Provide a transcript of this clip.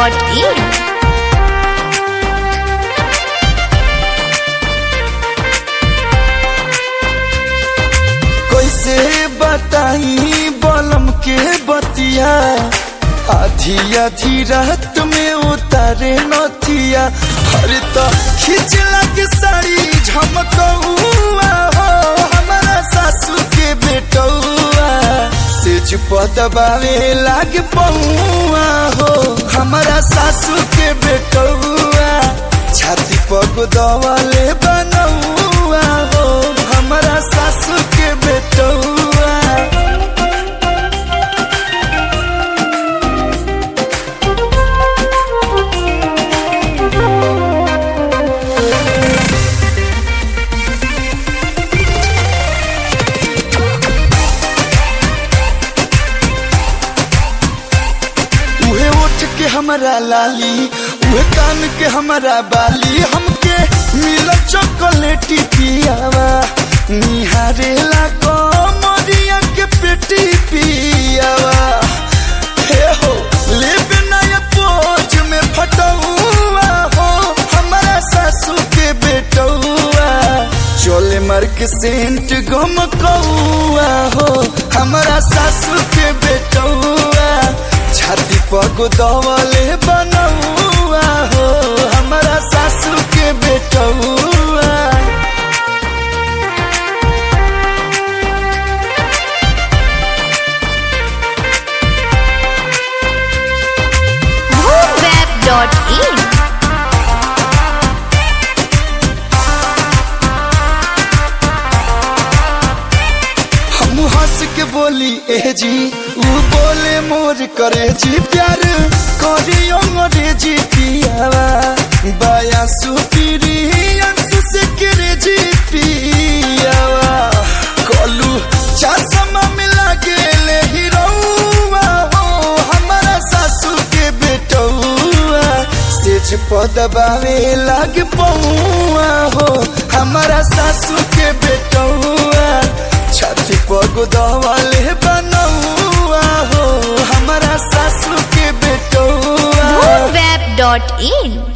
moonweb.in कैसे बताई बलम के बतिया आधी आधी रात में उतारे नथिया हर तो खींच लग साड़ी झमकौआ हो हमारा सासू के बेटौआ सेज पदबावे लाग पौआ हो हमारा सासू के बेटौआ छाती पग दवाले बनौआ हो हमारा सासू के बेटौआ उहे ओठ के हमारा लाली उहे कान के हमारा बाली हमके मिल चॉकलेटी पियावा निहारेला कमरिया के पेटी पियावा हे हो लेबे नया पोज में फटौआ हो हमारा सासू के बेटौआ चोले मार के सेंट गम कौआ हो हमारा सासू के बेटौआ छाती पग दवले बनौआ हो हमारा सासू के बेटौआ moonweb.in हम हंस के बोली ए जी ऊ बोले मोर करे जी प्यार करियो मोरे जी पियावा बाया सुपीरी अंसु से करे जी पियावा कलू चश्मा मिला गेले हीरोवा हो हमारा सासू के बेटौआ सेज पदबावे लाग पौआ हो हमारा सासू के बेटौआ छाती पग दवाले बनौआ हो हमारा सासू के बेटौआ moonweb.in